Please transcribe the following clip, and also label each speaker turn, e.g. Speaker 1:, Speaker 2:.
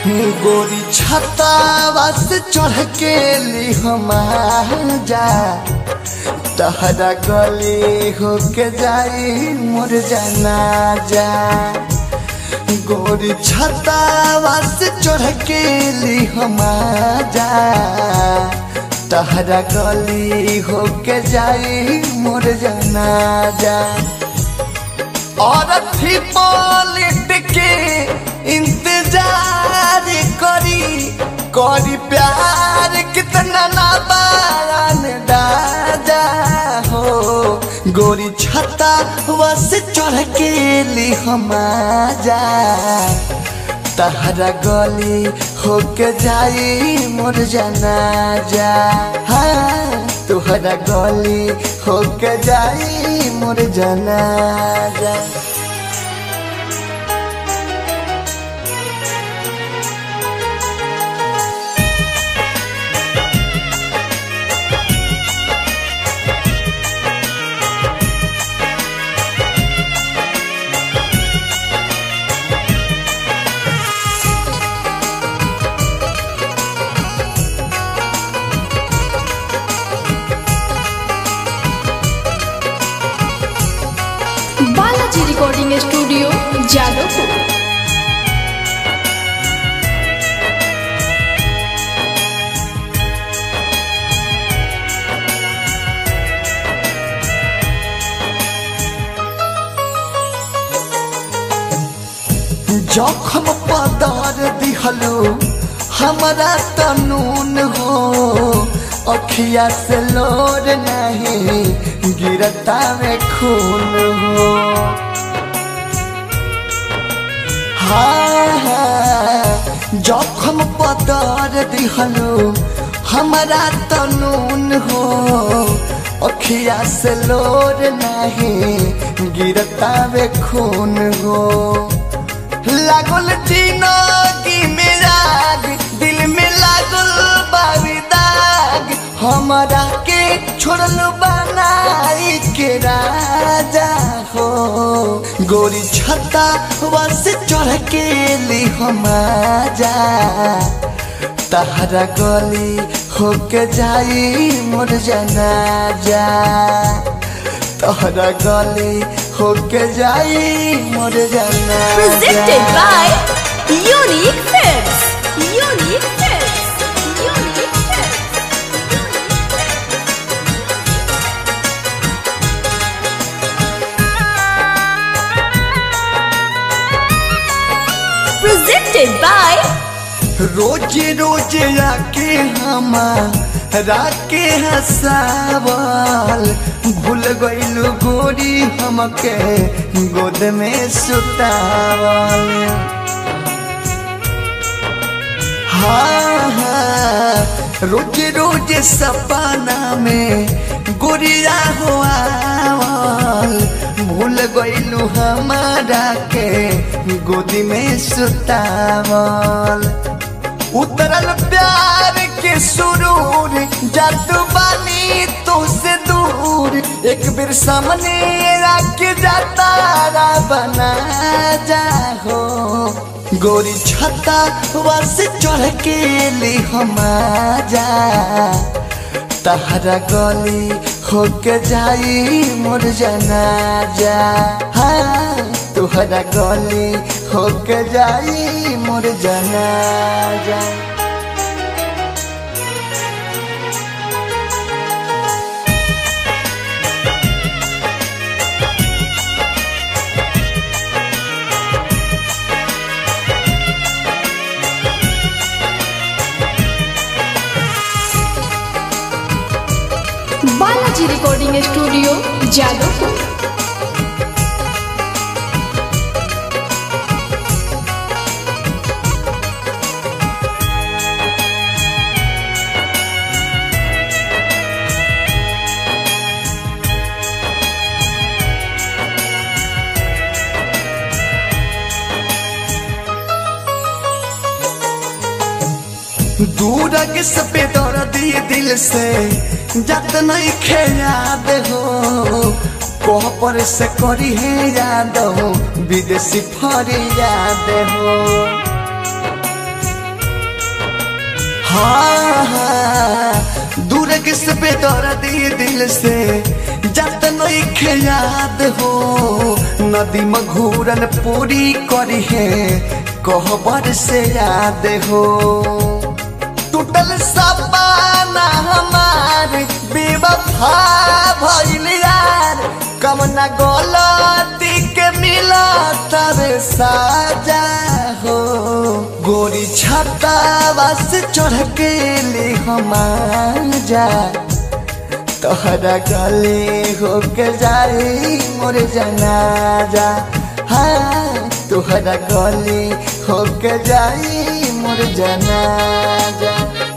Speaker 1: गोरी छतावा से चढ़ के ली हम जा तहरा गली होके जाई मोर जाना जा गोरी छतावा से चढ़ के ली हम जा तहरा गली होके जाई मोर जाना जा और थी पॉलिट के इंतजार करी करी प्यार कितना ना बारान दादा हो गोरी छता वस चढ़ के ली हम जा तहरा गली होके जाई मोर जाना जा हाँ तुहरा गली होके जाई मोर जाना जा
Speaker 2: बालाजी रिकॉर्डिंग स्टूडियो जादवपुर
Speaker 1: जखम पदार दिहलो हमारा तनून हो अखिया से लोर नहीं गिरता में खून हो हाँ हाँ जखम पदार दिहलो हमारा तनून हो अखिया से लोर नहीं गिरता में खून हो लागल जिंदगी में राग दिल में लागल बावी दाग हमारा के छोड़ल बनाई के राजा हो गोरी छता बस चढ़ के ली हम जा तहरा गली होके जाई मोर जाना जा तहरा गली होके जाई मोर जाना
Speaker 2: presented by Unique Films. Unique Films. Unique Films. Presented by
Speaker 1: रोज रोज आके हमारा के हसावल भूल गइलू गोरी हमके गोद में सुतावल हाँ हाँ रोज रोज सपना में गोरिया हो आवल भूल गइलू हमारा के गोदी में सुतावल उतरल प्यार के सुरूर जादू बानी तो से दूर एक बेर सामने रख जाता बना जा हो गोरी छता बस चढ़ के ली हम जा तहरा गली होके जाई मोर जाना जा हाँ तुहरा गली होके जाई मोर जाना जा
Speaker 2: बालाजी रिकॉर्डिंग स्टूडियो जादवपुर
Speaker 1: दूर के सपे दौड़ दिए दिल से जत नहीं खेयाद हो कोह पर से करी है याद हो विदेशी फरी याद हो हाँ हाँ दूर किस पे दौड़ दी दिल से जत नहीं याद हो नदी मघूरन पूरी करी है कहबर से याद हो टूटल सपना हमार बेवफा भइल यार कमना गलती के मिला तबे साजा हो गोरी छाता बस चढ़ के ले हम जा तोहरा गले हो के जाई मोर जनाजा हाँ तोहरा गले हो के जाई मोर जनाजा